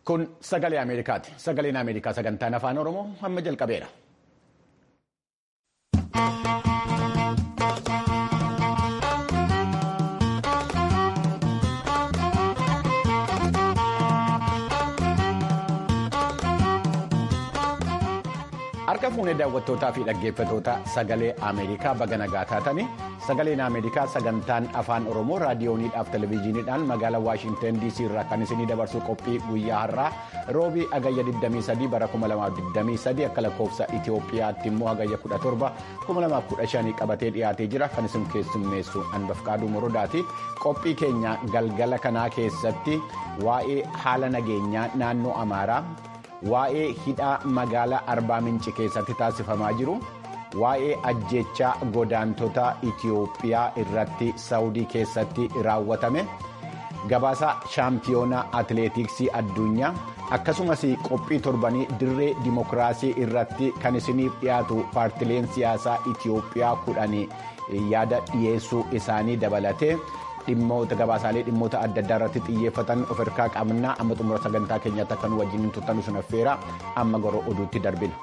Kun sagalee Ameerikaati. Sagaleen Ameerikaa sagantaan afaan Oromoo amma jalqabeera. Harka fuunee daawwattootaa fi dhaggeeffatoota sagalee Ameerikaa baga nagaa taatanii sagaleen Ameerikaa sagantaan afaan Oromoo raadiyooniidhaaf televezyiiniidhaan magaalaa Waashinten DC irraa kan isinii dabarsu qophii guyyaa har'aa roobii agayya 23 bara 2023 akka lakkoofsa Itoophiyaatti immoo agayya 17 2015 qabatee dhiyaatee jira kan isin keessummeessu Anbafqaaduu Morodaati. Qophii keenya galgala kanaa keessatti waa'ee haala nageenyaa naannoo Amaaraa. waa'ee hidhaa magaalaa arbaa minci keessatti taasifamaa jiru waa'ee ajjechaa godaantota itiyoophiyaa irratti saawudii keessatti raawwatame gabaasa shaampiyoonaa atileetiksii addunyaa akkasumas qophii torbanii dirree dimokiraasii irratti kan isiniif dhiyaatu paartileen siyaasaa itiyoophiyaa kudhanii yaada dhiyeessuu isaanii dabalatee. dhimmoota gabaasaalee dhimmoota adda addaa irratti xiyyeeffatan of harkaa qabnaa amma xumura sagantaa keenyaatti akka nu wajjin turtan sun affeera amma gara oduutti darbina.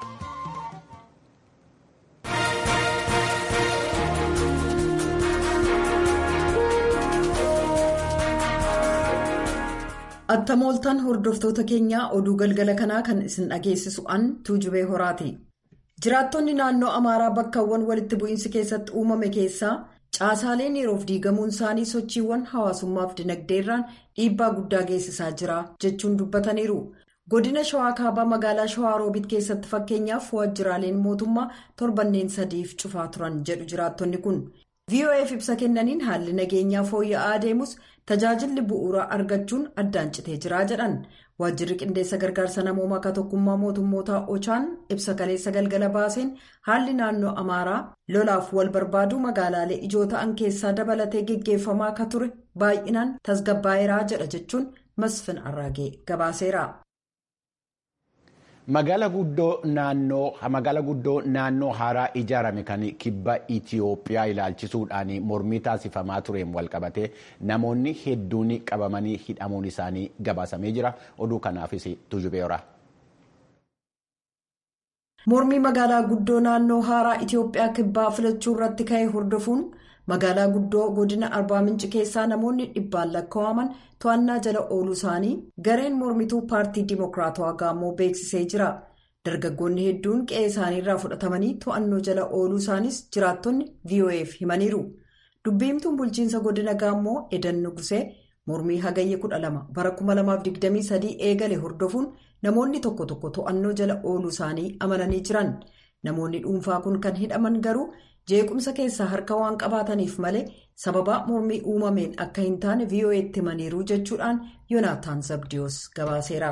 attamooltaan hordoftoota keenyaa oduu galgala kanaa kan isin dhageessisu an tuujubee horaati jiraattonni naannoo amaaraa bakkawwan walitti bu'iinsi keessatti uumame keessaa. caasaaleen yeroof diigamuun isaanii sochiiwwan hawaasummaaf dinagdeerraan dhiibbaa guddaa geessisaa jira jechuun dubbataniiru godina shawaa kaabaa magaalaa shawaa roobit keessatti fakkeenyaaf waajjiraaleen mootummaa torbanneen sadiif cufaa turan jedhu jiraattonni kun vof ibsa kennaniin haalli nageenyaa fooyya'aa adeemus tajaajilli bu'uuraa argachuun addaan citee jira jedhan waajjirri qindeessa gargaarsa namoomaa akka tokkummaa mootummootaa ochaan ibsa kaleessa galgala baaseen haalli naannoo amaaraa lolaaf wal barbaaduu magaalaalee ijoo ta'an keessaa dabalatee geggeeffamaa akka ture baay'inaan tasgabbaa'eeraa jedha jechuun masfin arraagee gabaaseera. Magaala guddoo naannoo haaraa ijaarame kan kibba Itiyoophiyaa ilaalchisuudhaan mormii taasifamaa tureen walqabatee namoonni hedduun qabamanii hidhamuun isaanii gabaasamee jira. Oduu kanaafis tujubeera. Mormii magaalaa guddoo naannoo haaraa Itiyoophiyaa kibbaa filachuu irratti ka'e hordofuun magaalaa guddoo godina arbaa minci keessaa namoonni dhibbaan lakkaa'aman to'annaa jala ooluu isaanii gareen mormituu paartii dimokiraatawaa gaammoo beeksisee jira dargaggoonni hedduun qe'ee isaanii irraa fudhatamanii to'annoo jala ooluu isaanis jiraattonni vof himaniiru dubbiimtuun bulchiinsa godina gaammoo edan nugusee mormii hagayya 12 bara 2023 eegale hordofuun namoonni tokko tokko to'annoo jala ooluu isaanii amananii jiran namoonni dhuunfaa kun kan hidhaman garuu. jeequmsa keessaa harka waan qabaataniif malee sababa mormii uumameen akka hin taane vo'eetti himaniiru jechuudhaan yoonaataan zabdiyoos gabaaseera.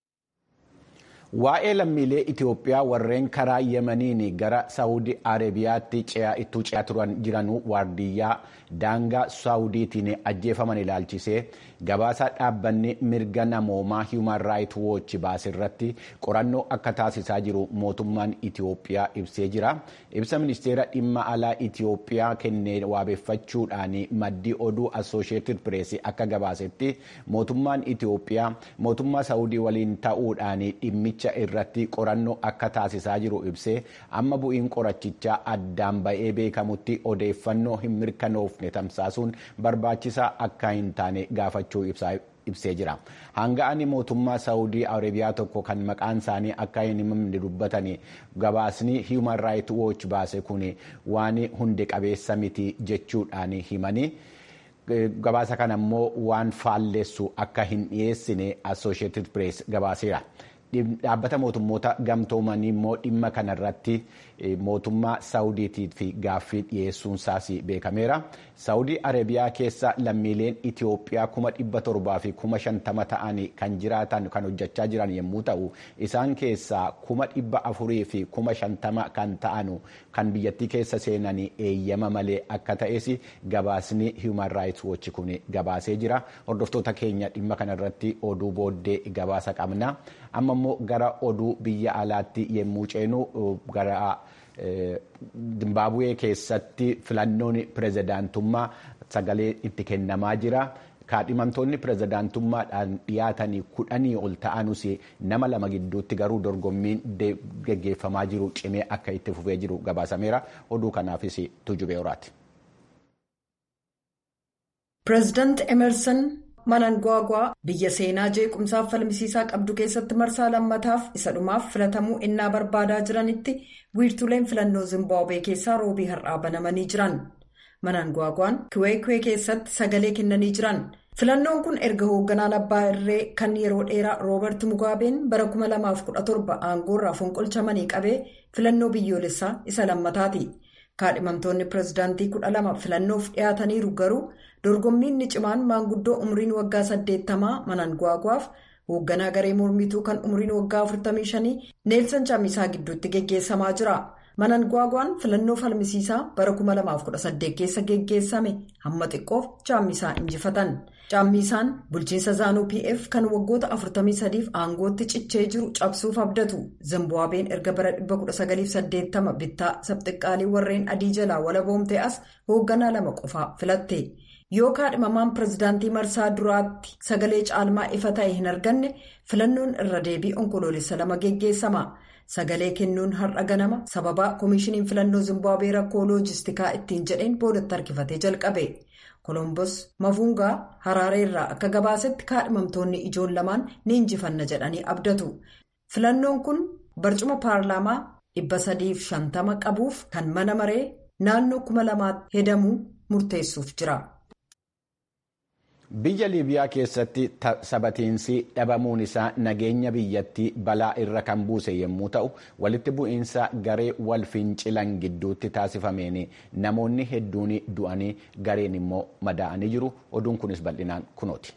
Waa'ee lammiilee Itiyoophiyaa warreen karaa Yemeniin gara Saawudii Arabiyaatti ittuu ce'aa turan jiranuu waardiyyaa daangaa Saawudiitiin ajjeefaman ilaalchisee gabaasa dhaabbanni mirga namoomaa Human Rights Watch baase irratti qorannoo akka taasisaa jiru mootummaan Itiyoophiyaa ibsee jira. Ibsa ministeera dhimma alaa Itiyoophiyaa kennee waabeeffachuudhaan maddii oduu Associated Press akka gabaasetti mootummaan Itiyoophiyaa mootummaa Saawudii waliin ta'uudhaan dhimmicha. irratti qorannoo akka taasisaa jiru ibsee amma bu'iin qorachichaa addaan ba'ee beekamutti odeeffannoo hin mirkanoofne tamsaasuun barbaachisaa akka hin taane gaafachuu ibsee jira. Hanga'ani mootummaa Saawudii Arabiyaa tokko kan maqaan isaanii akka hin himamne dubbatanii gabaasni Human Rights Watch baase kun waan hunde qabeessa miti jechuudhaan himanii. Gabaasa kana immoo waan faallessu akka hin dhiyeessine Associated Press gabaaseera. Dhaabbata mootummoota gamtoomanii immoo dhimma kanarratti mootummaa Saawudiitii fi gaaffii dhiyeessuunsaas beekameera. Saawudii Arabiyaa keessa lammiileen Itiyoophiyaa kuma dhibba torbaa fi kuma shantama ta'an kan jiraatan kan hojjechaa jiran yommuu ta'u isaan keessaa kuma dhibba afurii fi kuma shantama kan ta'an kan biyyattii keessa seenan eeyyama malee akka ta'es gabaasni Human Rights Watch kun gabaasee jira. Hordoftoota keenya dhimma kanarratti oduu booddee gabaasa qabna. Amma immoo gara oduu biyya alaatti yommuu ceenu gara Zimbaabuwee keessatti filannoon pirezidaantummaa sagalee itti kennamaa jira. kaadhimamtoonni pirezidaantummaadhaan dhiyaatanii kudhanii ol ta'anus nama lama gidduutti garuu dorgommiin geggeeffamaa jiru cimee akka itti fufee jiru gabaasameera oduu kanaafis tujubee horaati. pireezidaant emerson manangwaagwaa biyya seenaa jeequmsaaf falmisiisaa qabdu keessatti marsaa lammataaf isa dhumaaf filatamuu innaa barbaadaa jiranitti wiirtuleen filannoo zimbaabuwee keessaa roobii har'aa banamanii jiran manangwaagwaan kiweekwee keessatti sagalee kennanii jiran filannoon kun erga hoogganaan abbaa irree kan yeroo dheeraa roobert mugaabeen bara 2017 aangoorraa fonqolchamanii qabee filannoo biyyoolessaa isa lammataati. kaadhimamtoonni pireezidaantii kudha lama filannoof dhiyaataniiru garuu dorgommiin ni cimaan maanguddoo umriin waggaa 80 manangwaagwaaf hoogganaa garee mormituu kan umriin waggaa 45 neelsan chaamisaa gidduutti geggeessamaa jira manangwaagwaan filannoo falmisiisaa bara 2018 keessa geggeessame hamma xiqqoof chaamisaa injifatan chaammisaan bulchiinsa zaanuu pf kan waggoota 43f aangootti cichee jiru cabsuuf abdatu zimbaabween erga bara 1980 bittaa sabxiqqaalii warreen adii jalaa walaboomte as hoogganaa lama qofaa filatte yoo kaadhimamaan pireezidaantii marsaa duraatti sagalee caalmaa ifa ta'e hin arganne filannoon irra deebii onkoloolessa lama geggeessama sagalee kennuun har'a ganama sababa koomishiniin filannoo zimbaabwee rakkoo loojistikaa ittiin jedheen boodatti harkifatee jalqabe. kolomboos mafuungaa haraaree irraa akka gabaasetti kaadhimamtoonni ijoon lamaan ni injifanna jedhanii abdatu filannoon kun barcuma paarlaamaa 350 qabuuf kan mana maree naannoo 2000 hedamuu murteessuuf jira. biyya liibiyaa keessatti sabatiinsi dhabamuun isaa nageenya biyyattii balaa irra kan buuse yommuu ta'u walitti bu'iinsa garee wal fincilan gidduutti taasifameen namoonni hedduun du'anii gareen immoo madaa'anii jiru oduun kunis bal'inaan kunooti.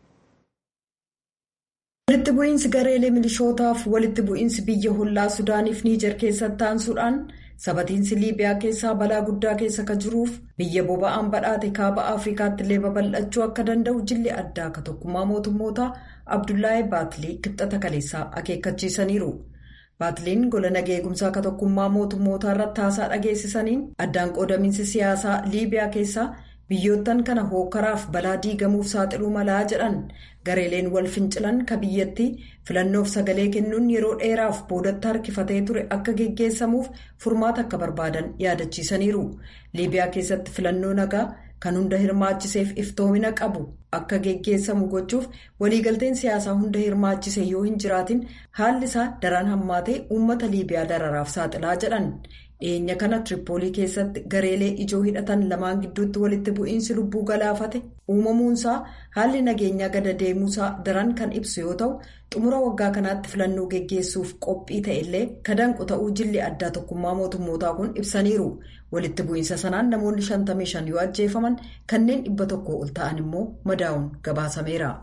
walitti bu'iinsi gareelee milishootaaf walitti bu'iinsi biyya hollaa sudaaniif niijar keessatti taansuudhaan sabatiinsi liibiyaa keessaa balaa guddaa keessa ka jiruuf biyya boba'aan badhaate kaaba afrikaatti illee babal'achuu akka danda'u jilli addaa akka tokkummaa mootummootaa abdullahi baatilii kibxata kaleessaa akeekkachiisaniiru. baatiliin gola nagaa eegumsaa akka tokkummaa mootummootaa irratti haasaa dhageessisaniin addaan qoodamiinsi siyaasaa liibiyaa keessaa biyyoottan kana hookaraaf balaa diigamuuf saaxiluu malaa jedhan gareeleen wal fincilan ka biyyatti filannoof sagalee kennuun yeroo dheeraaf boodatti harkifatee ture akka geggeessamuuf furmaata akka barbaadan yaadachiisaniiru liibiyaa keessatti filannoo nagaa kan hunda hirmaachiseef iftoomina qabu akka geggeessamu gochuuf waliigalteen siyaasaa hunda hirmaachise yoo hin jiraatin haalli isaa daran hammaatee uummata liibiyaa dararaaf saaxilaa jedhan. dhiyeenya kana tiripoolii keessatti gareelee ijoo hidhatan lamaan gidduutti walitti bu'iinsi lubbuu galaafate uumamuunsaa haalli nageenyaa gada deemuusaa daran kan ibsu yoo ta'u xumura waggaa kanaatti filannoo geggeessuuf qophii ta'ellee kadanqu ta'uu jilli addaa tokkummaa mootummootaa kun ibsaniiru walitti bu'iinsa sanaan namoonni 55 yoo ajjeefaman kanneen dhibba tokko ol ta'an immoo madaa'uun gabaasameera.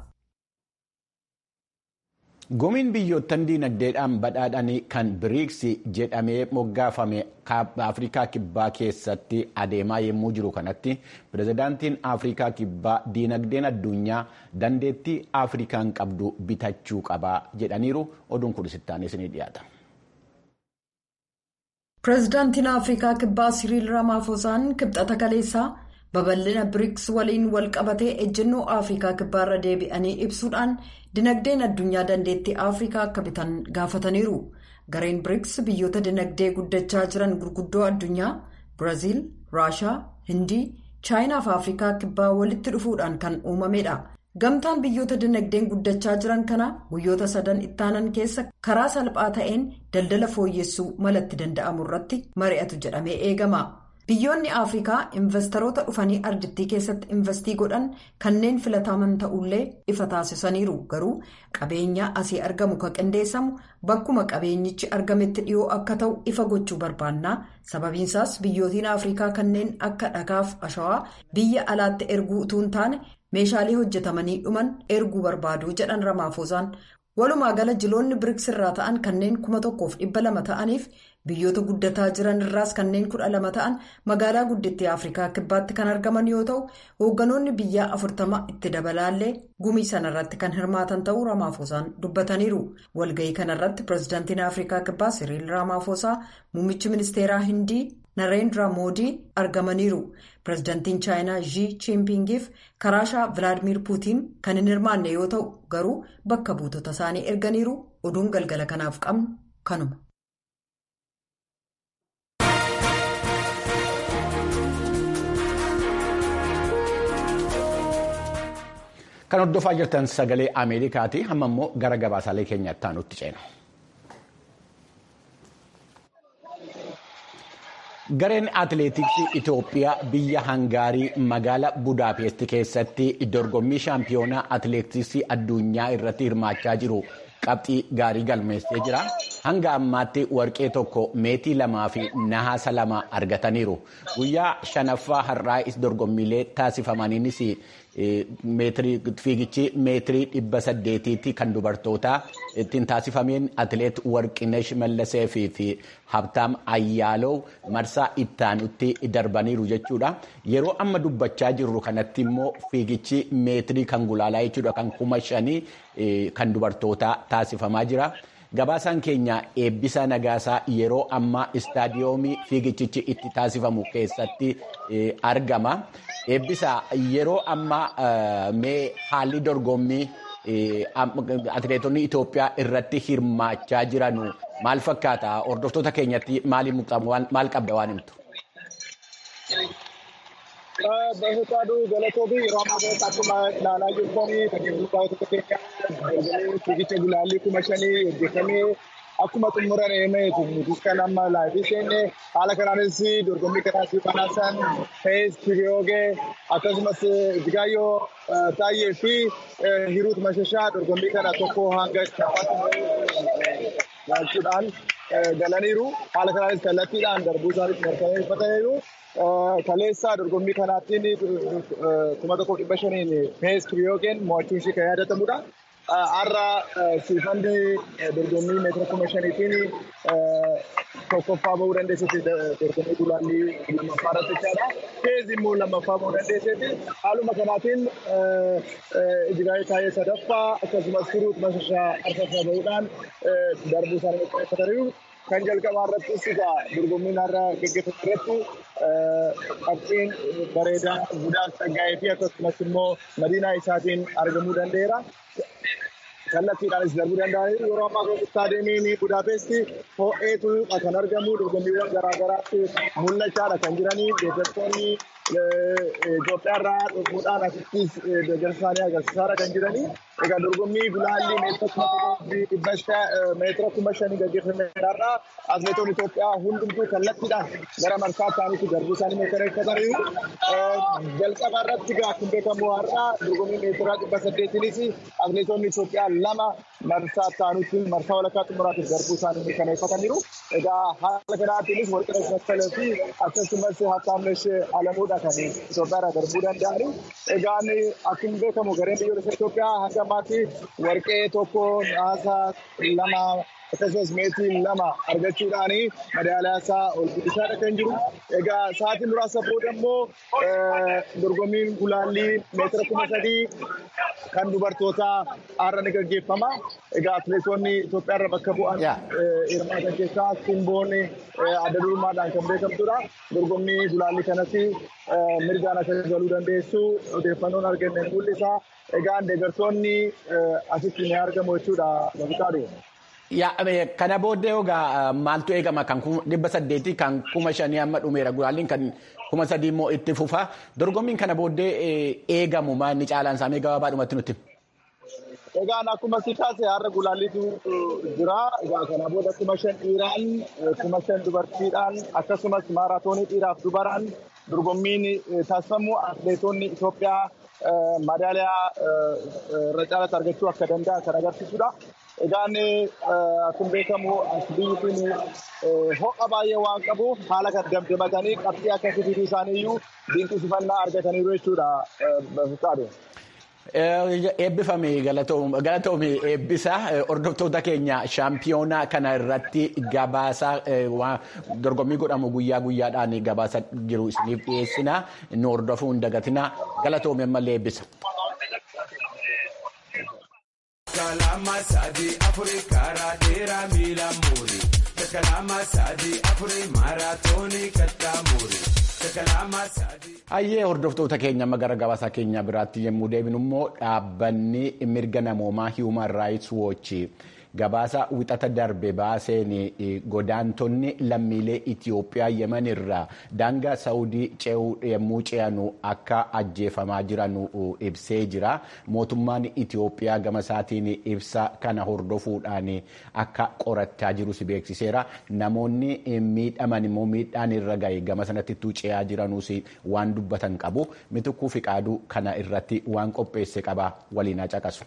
Gumiin biyyoottan diinagdeedhaan badhaadhanii kan biriiks jedhamee moggaafame afrikaa kibbaa keessatti adeemaa yommuu jiru kanatti pirezidaantiin afrikaa kibbaa diinagdeen addunyaa dandeettii afrikaan qabdu bitachuu qabaa jedhaniiru oduun kun sittaanis ni dhiyaata. pirezidaantiin afrikaa kibbaa siriil ramaafosaan kibxata kaleessaa. babal'ina biriks waliin wal qabatee ejjennoo afrikaa kibbaarra deebi'anii ibsuudhaan dinagdeen addunyaa dandeettii afrikaa akka bitan gaafataniiru gareen biriks biyyoota dinagdee guddachaa jiran gurguddoo addunyaa biraaziil raashaa hindii chaayinaa fi afrikaa kibbaa walitti dhufuudhaan kan uumamedha gamtaan biyyoota dinagdeen guddachaa jiran kana guyyoota sadan ittaanan keessa karaa salphaa ta'een daldala fooyyessuu malatti danda'amu irratti mari'atu jedhamee eegama. biyyoonni afrikaa investoroota dhufanii ardittii keessatti investii godhan kanneen filataman ta'ullee ifa taasisaniiru garuu qabeenya asii argamu kan qindeessamu bakkuma qabeenyichi argametti dhiyoo akka ta'u ifa gochuu barbaannaa sababiinsaas biyyootiin afrikaa kanneen akka dhagaaf ashawaa biyya alaatti erguu utuu hin taane meeshaalee hojjetamanii dhuman erguu barbaadu jedhan ramaafosaan walumaa gala jiloonni biriks irraa ta'an kanneen kuma tokkoof dhibba lama ta'aniif biyyoota guddataa jiran irraas kanneen kudha lama ta'an magaalaa guddittii afrikaa kibbaatti kan argaman yoo ta'u hoogganoonni biyyaa afurtama itti dabalaallee gumii sanarratti kan hirmaatan ta'uu ramaafosaan dubbataniiru walga'ii kanarratti pireezidaantiin afrikaa kibbaa siriil ramaafosaa muummichi ministeeraa hindii nareendra moodii argamaniiru pireezidantiin chaayinaa zhii chiinpingiif karaashaa vilaadimir puutiin kan hin hirmaanne yoo ta'u garuu bakka buutota isaanii erganiiru oduun galgala kanaaf qabnu kanuma. Kan hordofaa jirtan sagalee Ameerikaati. Amma immoo gara gabaasaalee keenyatti aanutti ceena. Gareen atileetiksii Itoophiyaa biyya Hangaarii magaalaa Budaapest keessatti dorgommii shaampiyoonaa atileetiksii addunyaa irratti hirmaachaa jiru qabxii gaarii galmeessee jira. Hanga ammaatti warqee tokko meetii lamaa fi nahaasa lama argataniiru. Guyyaa shanaffaa har'aa dorgommiilee taasifamaniinis fiigichi meetirii dhibba saddeetiitti kan dubartootaa ittiin taasifameen atileet Warqinesh Mallasee fi Habtaam Ayyaaloo marsaa ittaanutti darbaniiru jechuudha. Yeroo amma dubbachaa jirru kanatti immoo fiigichi meetirii kan gulaalaa jechuudha kan kuma shanii kan dubartootaa taasifamaa jira. Gabaasaan keenya eebbisa nagaasaa yeroo ammaa istaadiyoomii fiigichichi itti taasifamu keessatti argama. Eebbisa yeroo ammaa mee haalli dorgommii atileetonni Itoophiyaa irratti hirmaachaa jiran maal fakkaata? Hordoftoota keenyatti maal qabda waan himtu? በፈቃዱ ገለቶቢ ሮማ በጣቱማ ላላጁ ኮኒ ተገቡታ ተከተኛ ፊጊቸ ጉላሊ ኩመሸኒ እጀከሜ akkuma xumuran eemeetu nutis kan amma laayifii seenne haala kanaanis dorgommii kanaas banaasan fees kiriyoogee akkasumas Jigaayyoo Taayyee fi Hiruut Mashashaa dorgommii kana tokko hanga galchuudhaan galaniiru haala kanaanis kallattiidhaan darbuu isaaniif mirkaneeffataniiru. Kaleessa dorgommii kanaattiin kuma tokko dhibba shaniin fees kiriyoogeen mo'achuun ishee kan yaadatamudha. har'a siifandi dorgommii meetira kuma shaniitiin tokkoffaa bahuu dandeessetti dorgommii gulaallii lammaffaa irratti jechaadha. Feez immoo lammaffaa bahuu dandeessetti. Haaluma kanaatiin Ijigaayyoo Taayyee sadaffaa akkasumas Hiruut Mashashaa arfaffaa bahuudhaan darbuu isaanii mirkaneeffataniiru. Kan jalqabaa irrattis egaa dorgommiin har'a gaggeeffamu irratti qabxiin bareedaa Budaaf Tsaggaayee fi akkasumas immoo madiinaa isaatiin argamuu danda'eera. kallattiidhaanis darbuu danda'aniiru yeroo ammaa kana istaadiyeemiin Budaapesti ho'eetu kan argamu dorgommiiwwan garaagaraatti mul'achaadha kan jiranii deeggartoonni Itoophiyaarraa dhufuudhaan asittis deeggarsa isaanii agarsiisaadha kan jiranii. Egaa dorgommii gulaallii meetira kuma shanii gaggeeffameerraa atileetonni Itoophiyaa hundumtuu kallattiidhaan gara marsaa isaaniitti darbuu isaanii mirkaneeffataniiru. Jalqaba irratti akkuma beekamu har'a dorgommii meetira dhibba saddeetiinis atileetonni Itoophiyaa lama marsaa isaaniitti marsaa walakkaa xumuraatiif darbuu isaanii mirkaneeffataniiru. Egaa haala kanaatiinis warqina Massalee fi akkasumas Hattaamnesh Alamuudha kan Itoophiyaarraa darbuu danda'ani. Egaan akkuma beekamu gareen biyyoolessa Itoophiyaa hanga ammaatti warqee tokko naasa lama akkasumas meetii lama argachuudhaan madaaliyaa isaa ol guddisaadha kan jiru. Egaa sa'aatii muraasa booda immoo dorgommiin gulaallii meetira kuma sadii kan dubartootaa har'a ni gaggeeffama. Egaa atileetonni Itoophiyaarra bakka bu'an hirmaatan keessaa simboon adda durummaadhaan kan beekamtudha. Dorgommii gulaallii kanatti mirgaan akka galuu dandeessu odeeffannoon arganne mul'isa. Egaa deeggartoonni asitti ni argamu jechuudha. Babuqaadhu. Kana booddee egaa maaltu eegama kan dhibba saddeetii kan kuma shanii amma dhumeera gulaalliin kan kuma sadii immoo itti fufa dorgommiin kana booddee eegamu maanni caalaan isaanii gabaabaadhumatti nutti. Egaan akkuma si taase har'a gulaalliitu jira. Egaa kana booda kuma shan dhiiraan kuma shan dubartiidhaan akkasumas maaraatoonii dhiiraaf dubaraan dorgommiin taasifamu atileetonni Itoophiyaa madaaliyaa irra caalatti argachuu akka danda'an kan agarsiisudha. Egaan akkuma beekamu biyyi kun ho'a baay'ee waan qabuuf haala kan damdamatanii qabxii akka fiduu isaaniiyyuu dinqisiifannaa argataniiru jechuudha. Eebbifame galatoome eebbisa hordoftoota keenya shaampiyoonaa kana irratti gabaasa dorgommii godhamu guyyaa guyyaadhaan gabaasa jiru isiniif dhiyeessina nu hordofuu hin dagatina galatoome ammallee eebbisa. Kalama sadii afurii karaa dheeraa miila muurii. Hayyee hordoftoota keenya amma gara gabaasa keenya biraatti yommuu deebinu immoo dhaabbanni mirga namoomaa Human Rights Watch gabaasa wixata darbe baaseen godaantonni lammiilee Itoophiyaa yeman irraa daangaa Saawudii ce'uu yommuu ce'anu akka ajjeefamaa jiran ibsee jira. Mootummaan Itoophiyaa gama isaatiin ibsa kana hordofuudhaan akka qorachaa jirus beeksiseera. Namoonni miidhaman immoo miidhaan irra gahe gama sanatti ce'aa jiranuus waan dubbatan qabu. Mitikkuu fiqaaduu kana irratti waan qopheesse qaba waliin caqasu.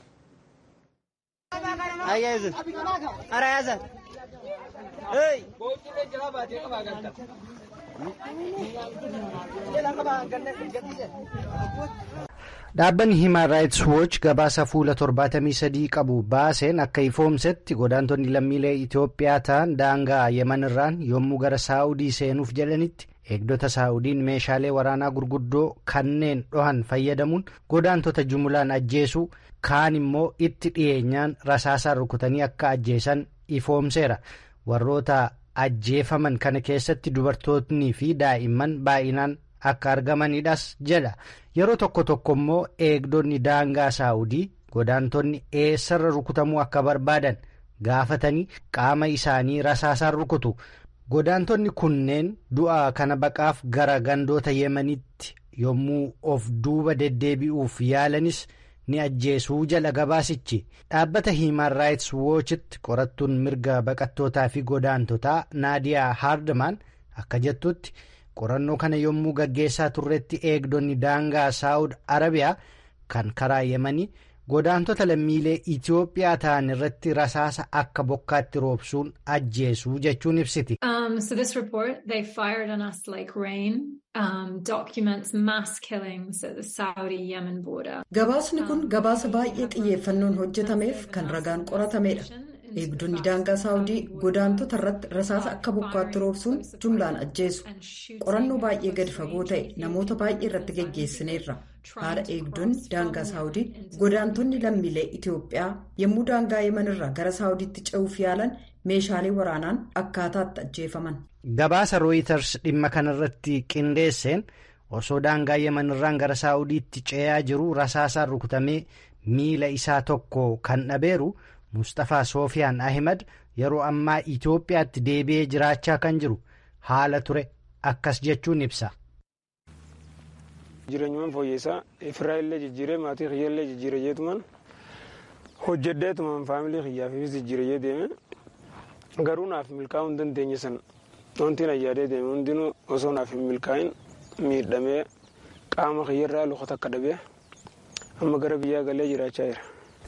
Dhaabbanni Human Rights Watch gabaasa fuula 73 qabu baaseen akka ifoomsetti godaantonni lammiilee Itoophiyaa ta'an daangaa Yemen irraan yommuu gara Saa'udii seenuuf jedhanitti eegdota Saa'udiin meeshaalee waraanaa gurguddoo kanneen dhohan fayyadamuun godaantota jumulaan ajjeesuu kaan immoo itti dhiyeenyaan rasaasaan rukutanii akka ajjeesan ifoomseera. Warroota ajjeefaman kana keessatti dubartootni fi daa'imman baay'inaan akka argamanidhas jedha. Yeroo tokko tokko immoo eegdonni daangaa saawudii godaantonni eessarra rukutamuu akka barbaadan gaafatanii qaama isaanii rasaasaan rukutu. Godaantonni kunneen du'a kana baqaaf gara gandoota yemanitti yommuu of duuba deddeebi'uuf yaalanis ni ajjeesuu jala gabaasichi. Dhaabbata Human Rights Watchitti qorattuun mirga baqattootaa fi godaantotaa Naadiyaa Haardman akka jettutti. qorannoo kana yommuu gaggeessaa turretti eegdonni daangaa saawud arabiyaa kan karaa yemanii godaantota lammiilee itiyoophiyaa ta'an irratti rasaasa akka bokkaatti roobsuun ajjeesuu jechuun ibsiti. Um, so this report they fired on us like rain um, documents mass killings at the Saudi-Yemen border. Gabaasni kun gabaasa baay'ee xiyyeeffannoon hojjetameef kan ragaan qoratameedha. eegdonni daangaa saawudii godaantota irratti rasaasa akka bokkaatti roobsuun jumlaan ajjeesu qorannoo baay'ee gadi fagoo ta'e namoota baay'ee irratti geggeessineerra haala eegdonni daangaa saawudii godaantonni lammiilee itiyoophiyaa yommuu daangaa yeman irraa gara saawudiitti ce'uuf yaalan meeshaalee waraanaan akkaataatti ajjeefaman. gabaasa rooyiters dhimma kanarratti qindeesseen osoo daangaa yeman irraan gara saawudiitti ce'aa jiru rasaasaan rukutamee miila isaa tokko kan dhabeeru. Mustafaa Soofiyaan Ahimad yeroo ammaa Itoophiyaatti deebi'ee jiraachaa kan jiru haala ture akkas jechuun ibsa. Jireenyumaan fooyyessaa ifirraa illee jijjiiree maatii kiyya illee jijjiiree jeetumaan hojjedheetumaan faamilii kiyyaafis jijjiiree deeme garuu naaf milkaa'uu hin dandeenye sana wanti na yaadee deeme hundinuu osoo naaf hin milkaa'in miidhamee qaama kiyyarraa luka takka dhabee amma gara biyyaa galee jiraachaa jira.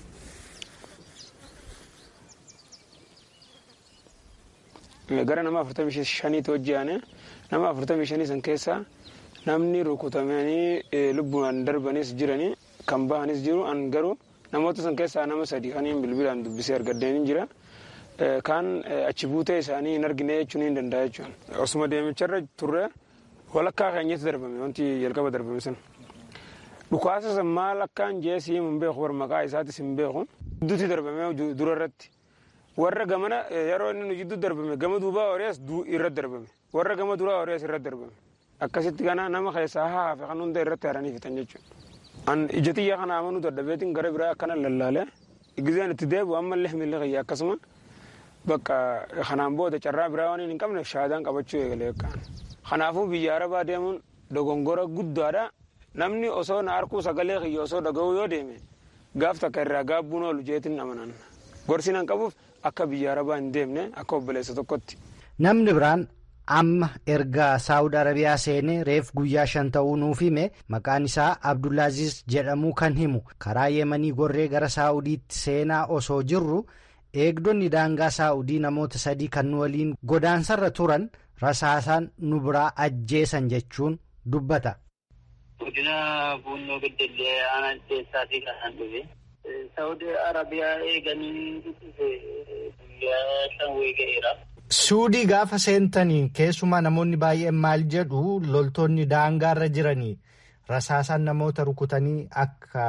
gara nama afurtamii shaniitti hojjeane nama afurtamii shanii san keessa namni rukutamanii lubbuudhaan darbanis jiranii kan bahanis jiru an garuu namoota san keessaa nama sadii kaniin bilbilaan dubbisee argadeen jira kaan achi buutee isaanii hin argine jechuun hin danda'a jechuun osuma deemicharra turre walakkaa keenyatti darbame wanti jalqaba darbame san dhukaasa san maal akkaan jeesii hin beeku war maqaa isaatis hin beeku gidduutti darbame dura irratti warra gamana yeroo inni nu jidduu darbame gama duubaa horiyaas irratti darbame warra gama duraa horiyaas irratti darbame akkasitti kana nama keessaa haafe kan hunda irratti haranii fitan jechuudha. An ija xiyyaa kana amanuu dadhabeetiin gara biraa akkana lallaalee gizeen itti deebi'u ammallee miilli kiyya akkasuma bakka kanaan booda carraa biraa waan hin qabne shaadaan qabachuu eegalee kaan. Kanaafuu biyya arabaa deemuun dogongora guddaadha namni osoo na harkuu sagalee kiyya osoo dhaga'uu yoo deeme gaaf takka irraa gaabbuun oolu jeetiin amanan. Gorsiin an qabuuf akka biyya arabaa hin deemne akka obboleessa tokkotti. Namni biraan amma erga saawud arabiyaa seenee reef guyyaa shan ta'uu nuuf hime maqaan isaa abdullaaziz jedhamuu kan himu karaa yemanii gorree gara saawudiitti seenaa osoo jirru eegdonni daangaa saawudii namoota sadii kan nu waliin godaansarra turan rasaasaan nu biraa ajjeesan jechuun dubbata. Godina Buunnoo Beddellee aanaa keessaatii kan dhufe. Saawudi Arabiyaa eeganii guyyaa shan weega'eera. Suudii gaafa seentanii keessumaa namoonni baay'een maal jedhu loltoonni daangaarra jiranii rasaasaan namoota rukutanii akka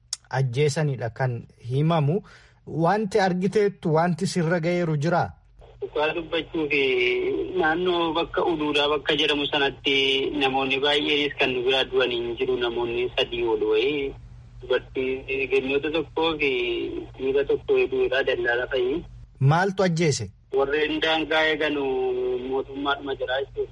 ajjeesanidha kan himamu. Wanti argiteettu wanti sirra ga'eeru jiraa? Dhugaa dubbachuu fi naannoo bakka uduudhaa bakka jedhamu sanatti namoonni baay'eenis kan nu biraa du'an hin jiru namoonni sadii ol wayii dubartii gannoota tokkoo fi dhiira tokko hedduudha dallaala fa'i. Maaltu ajjeese? Warreen daangaa eeganu mootummaadhuma jiraa jechuudha.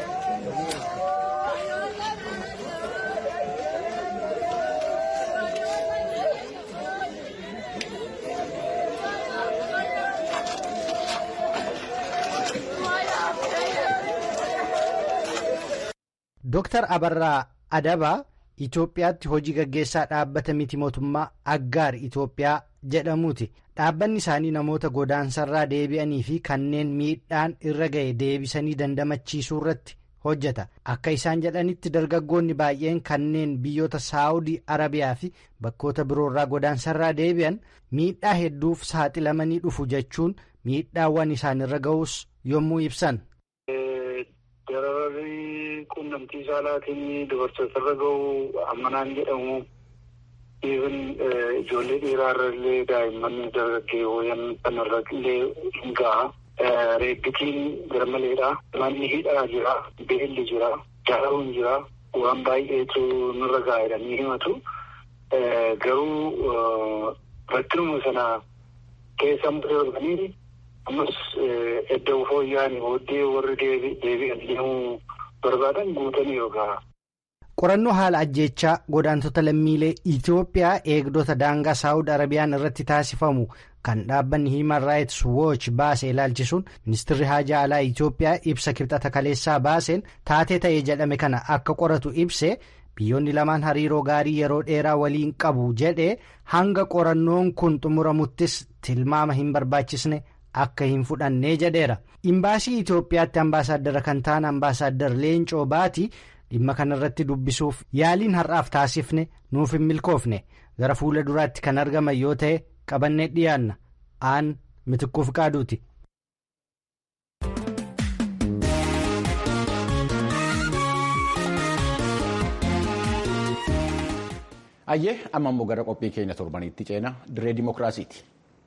Dooktar Abarraa Adabaa Itoophiyaatti hojii gaggeessaa dhaabbata miti mootummaa Aggaar Itoophiyaa jedhamuuti. Dhaabbanni isaanii namoota godaansarraa deebi'anii fi kanneen miidhaan irra ga'e deebisanii dandamachiisuu irratti hojjeta. Akka isaan jedhanitti dargaggoonni baay'een kanneen biyyoota Saawudii Arabiyaa fi bakkoota biroorraa godaansarraa deebi'an miidhaa hedduuf saaxilamanii dhufu jechuun miidhaawwan isaanirra ga'us yommuu ibsan. Dararri quunnamtii saalaatiin dubartootarra gahu ammanaan jedhamu even ijoollee dhiiraarra illee daa'imman dargaggeewwan kanarra illee hin gaha. Reebbitiin garmaleedha. Manni hidhaa jira. Beelli jira. Jaaruun jira. Waan baay'eetu nurra gaha jedhanii himatu. Garuu rakkinuma sana keessa darbanii ammas edda fooyya'anii booddee warri deebi'an deemuu barbaadan guutanii yookaan. Qorannoo haala ajjeechaa godaantota lammiilee Itoophiyaa eegdota daangaa Saawud Arabiyaan irratti taasifamu kan dhaabbanni Human Rights Watch baase ilaalchisuun ministeerri haajaa alaa Itoophiyaa ibsa kibxata kaleessaa baaseen taatee ta'ee jedhame kana akka qoratu ibse biyyoonni lamaan hariiroo gaarii yeroo dheeraa waliin qabu jedhee hanga qorannoon kun xumuramuttis tilmaama hin barbaachisne. Akka hin fudhannee jedheera. Imbaasii Itoophiyaatti ambaasaaddara kan ta'an ambaasaaddar Leencoo Baati dhimma kanarratti dubbisuuf yaaliin har'aaf taasifne nuuf hin milkoofne gara fuula duraatti kan argaman yoo ta'e qabannee dhiyaanna aan mitikkuuf qaaduuti. Ayyee amma immoo gara qophii keenya torbaniitti ceena diree dimookiraasiiti.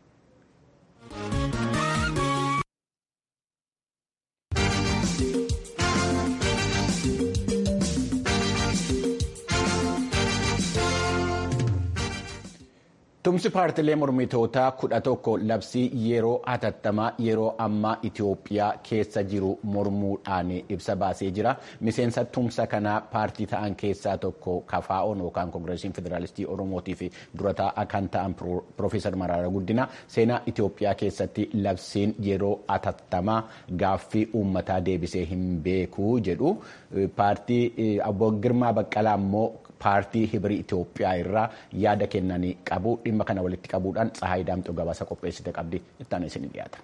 Tumsi paartilee mormitootaa kudha tokko labsii yeroo hatattamaa yeroo ammaa Itoophiyaa keessa jiru mormuudhaan ibsa baasee jira. Miseensa tumsa kanaa paartii ta'an keessaa tokko KFO'n yookaan Koongireesiin Federaalistii Oromootii fi durataa kan ta'an Piroofeesar Maraara Guddina seenaa Itoophiyaa keessatti labsiin yeroo hatattamaa gaaffii uummataa deebisee hin beeku jedhu. Paartii Obbo Girmaa Baqqalaa immoo paartii hibirii Itoophiyaa irraa yaada kennanii qabu dhimma kana walitti qabuudhaan Tsahaay Daamxoo gabaasa qopheessite qabdi itti isin dhiyaata.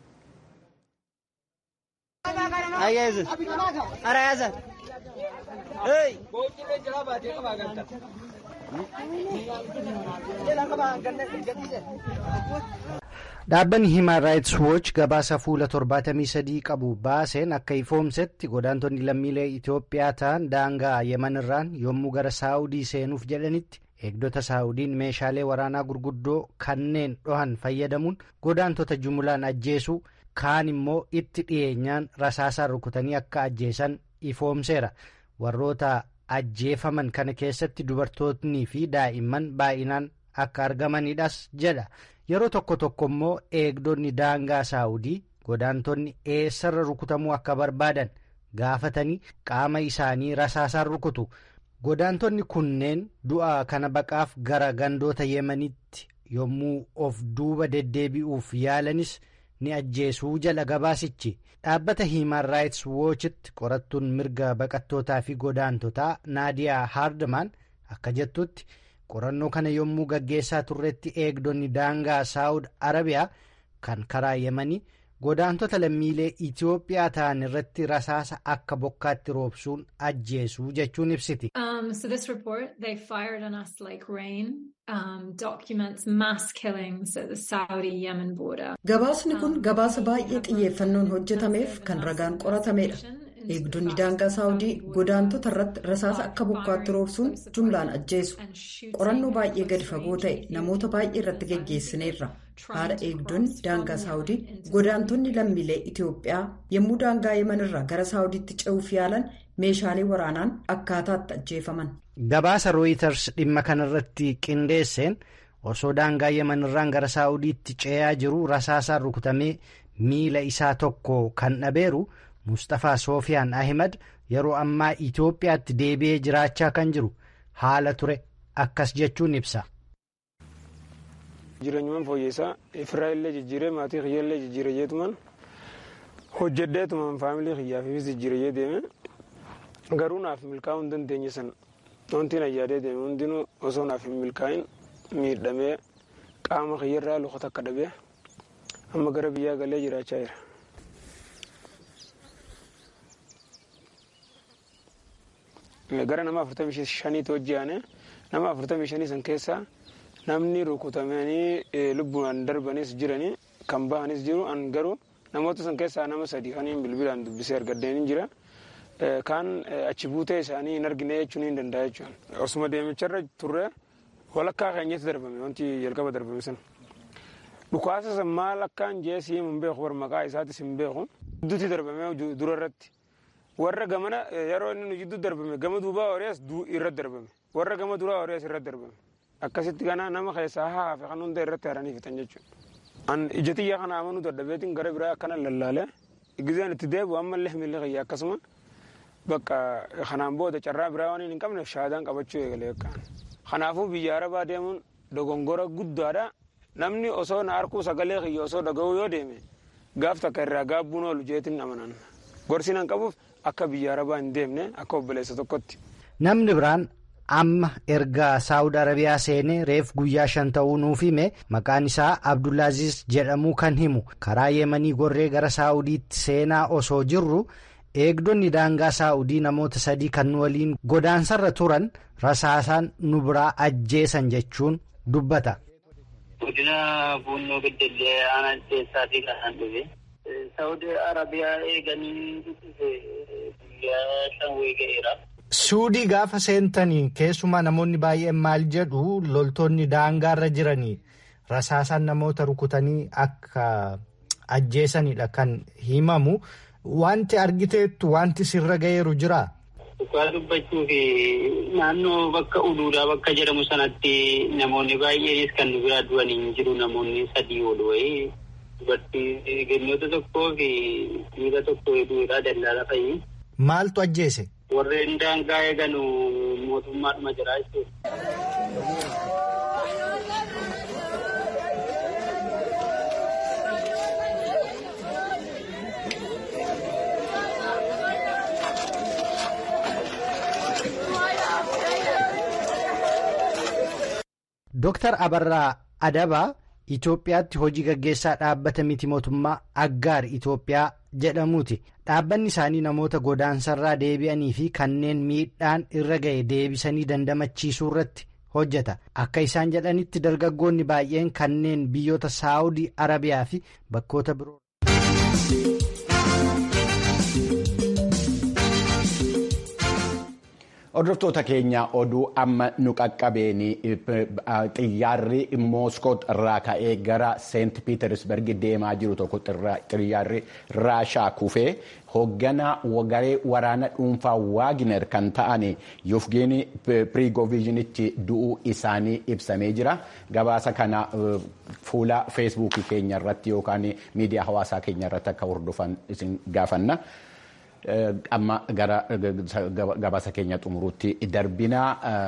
Dhaabbanni Human Rights Watch gabaasa fuula 73 qabu baaseen akka ifoomsetti godaantonni lammiilee Itoophiyaa ta'an daangaa Yemenirraan yommuu gara Saawudii seenuuf jedhanitti eegdota Saawudiin meeshaalee waraanaa gurguddoo kanneen dhohan fayyadamuun godaantota jumulaan ajjeesuu kaan immoo itti dhiyeenyaan rasaasaan rukutanii akka ajjeesan ifoomseera. Warroota ajjeefaman kana keessatti dubartootni fi daa'imman baay'inaan akka argamanidhas jedha. Yeroo tokko tokko immoo eegdonni daangaa saawudii godaantonni eessarra rukutamuu akka barbaadan gaafatanii qaama isaanii rasaasaan rukutu. Godaantonni kunneen du'a kana baqaaf gara gandoota yemanitti yommuu of duuba deddeebi'uuf yaalanis ni ajjeesuu jala gabaasichi. Dhaabbata Human Rights Watchitti qorattuun mirga baqattootaa fi godaantotaa Naadiyaa Haardman akka jettutti. qorannoo kana yommuu gaggeessaa turretti eegdonni daangaa saawud arabiyaa kan karaa yemanii godaantota lammiilee itiyoophiyaa ta'an irratti rasaasa akka bokkaatti roobsuun ajjeesuu jechuun ibsiti. so this report they fired on us like rain um, documents mass killings at the saudi yemen border. gabaasni kun gabaasa baay'ee xiyyeeffannoon hojjetameef kan ragaan qoratameedha. eegdonni daangaa saawudii godaantota irratti rasaasa akka bokkaatti roobsuun jumlaan ajjeesu qorannoo baay'ee gadi fagoo ta'e namoota baay'ee irratti geggeessineerra haadha eegdonni daangaa saawudii godaantonni lammiilee itiyoophiyaa yommuu daangaa yemanirraa gara saawudiitti ce'uuf yaalan meeshaalee waraanaan akkaataatti ajjeefaman. gabaasa rooyiters dhimma kanarratti qindeesseen osoo daangaa yemanirraan gara saawudiitti ce'aa jiru rasaasaan rukutamee miila isaa tokko kan dhabeeru mustafaa soofiyaan ahimad yeroo ammaa itiyoophiyaatti deebi'ee jiraachaa kan jiru haala ture akkas jechuun ibsa. jireenyumaan fooyyessaa firaa illee jijjiiree maatii kiyya illee jijjiiree jeetumaan hojjedheetumaan faamilii kiyyaafis jijjiiree deeme garuu naaf milkaa'uu hin dandeenye sana wanti na yaadee deeme hundinuu osoo naaf hin milkaa'in miidhamee qaama kiyyarraa luka takka dhabee amma gara biyyaa galee jiraachaa jira. gara nama afurtamii shaniitti hojjeane nama afurtamii shanii san keessaa namni rukutamanii lubbuudhaan darbanis jiranii kan bahanis jiru an garuu namoota san keessaa nama sadii kaniin bilbilaan dubbisee argadeen jira kaan achi buutee isaanii hin argine jechuun hin danda'a jechuudha. Osuma deemicharra turre walakkaa keenyatti darbame wanti jalqaba darbame san. Dhukaasa san maal akkaan jeesii hin beeku war maqaa isaatis hin beeku. Gidduutti darbame dura irratti. Warra gamana yeroo inni jidduu darbame gama duubaa horiyaas irratti darbame. Warra gama duraa horiyaas irratti darbame. Akkasitti kana nama keessaa haafe kan hunda irratti haranii fixan jechuudha. An ija xiyyaa kana amanuu dadhabeetiin gara biraa akkana lallaalee gizeen itti deebi'u ammallee miilli kiyya akkasuma bakka kanaan booda carraa biraa waan hin qabne shaadaan qabachuu eegalee akkaan. Kanaafuu biyya arabaa deemuun dogongora guddaadha. Namni osoo na harkuu sagalee kiyya osoo dhaga'uu yoo deeme gaaf takka irraa gaabbuun oolu jeetiin amanan. Gorsi nan qabuuf akka biyya arabaa hin deemne akka obboleessa tokkotti. Namni biraan amma erga saawud arabiyaa seenee reef guyyaa shan ta'uu nuuf hime maqaan isaa abdulaaziz jedhamuu kan himu karaa yeemanii gorree gara saawudiitti seenaa osoo jirru eegdonni daangaa saawudii namoota sadii kan waliin godaansarra turan rasaasaan nu biraa ajjeesan jechuun dubbata. Godina Buunnoo Beddellee aanaa keessaatii kan dhufe. Saawud Arabiyaa eeganii guyyaa shan weega'eera. Suudii gaafa seentanii keessumaa namoonni baay'een maal jedhu loltoonni daangaarra jiranii rasaasaan namoota rukutanii akka ajjeesanidha kan himamu. Wanti argiteettu wanti sirra ga'eeru jiraa? Dhugaa dubbachuu fi naannoo bakka uduudhaa bakka jedhamu sanatti namoonni baay'eenis kan nu biraa du'anii hin jiru namoonni sadii ol wayii dubartii gannoota tokkoo fi dhiira tokko hedduudha dallaala fa'i. Maaltu ajjeese? Warreen daangaa eegan mootummaadhuma jira jechuudha. Dooktar Abarraa Adabaa Itoophiyaatti hojii gaggeessaa dhaabbata miti mootummaa Aggaar Itoophiyaa jedhamuuti. Dhaabbanni isaanii namoota godaansarraa deebi'anii fi kanneen miidhaan irra ga'e deebisanii dandamachiisuu irratti hojjeta. Akka isaan jedhanitti dargaggoonni baay'een kanneen biyyoota Saawudii Arabiyaa fi bakkoota biroo. Hordoftoota keenya oduu amma nu qaqqabeen xiyyaarri Mooskoot irraa ka'ee gara Seent Piitersberg deemaa jiru tokko xiyyaarri Raashaa kufee hoogganaa garee waraana dhuunfaa Waagner kan ta'an Yufgeenii Pirigoovizhinichi du'uu isaanii ibsamee jira. Gabaasa kana fuula feesbuukii keenya irratti yookaan miidiyaa hawaasaa keenya irratti akka hordofan isin gaafanna. amma gara gabaasa keenya xumuruutti darbinaa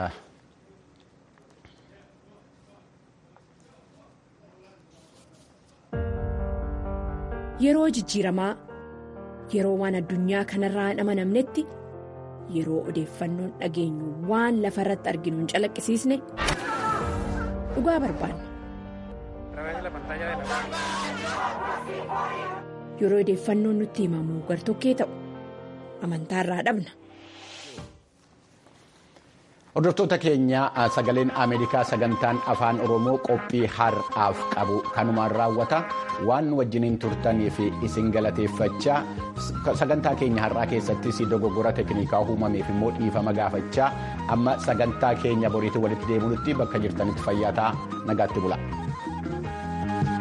yeroo jijjiiramaa yeroo waan addunyaa kanarraa hin amanamnetti yeroo odeeffannoon dhageenyu waan lafa irratti arginu hin calaqqisiisne dhugaa barbaanna. yeroo odeeffannoon nutti himamu gartokkee ta'u amantaarraa dhabna. Hordoftoota keenya sagaleen Ameerikaa sagantaan afaan Oromoo qophii har'aaf qabu kanumaan raawwata waan wajjiniin turtanii fi isin galateeffachaa sagantaa keenya har'aa keessattis dogoggora teknikaa uumameef immoo dhiifama gaafachaa amma sagantaa keenya boriitti walitti deemuutti bakka jirtanitti fayyaa ta'aa nagaatti bula.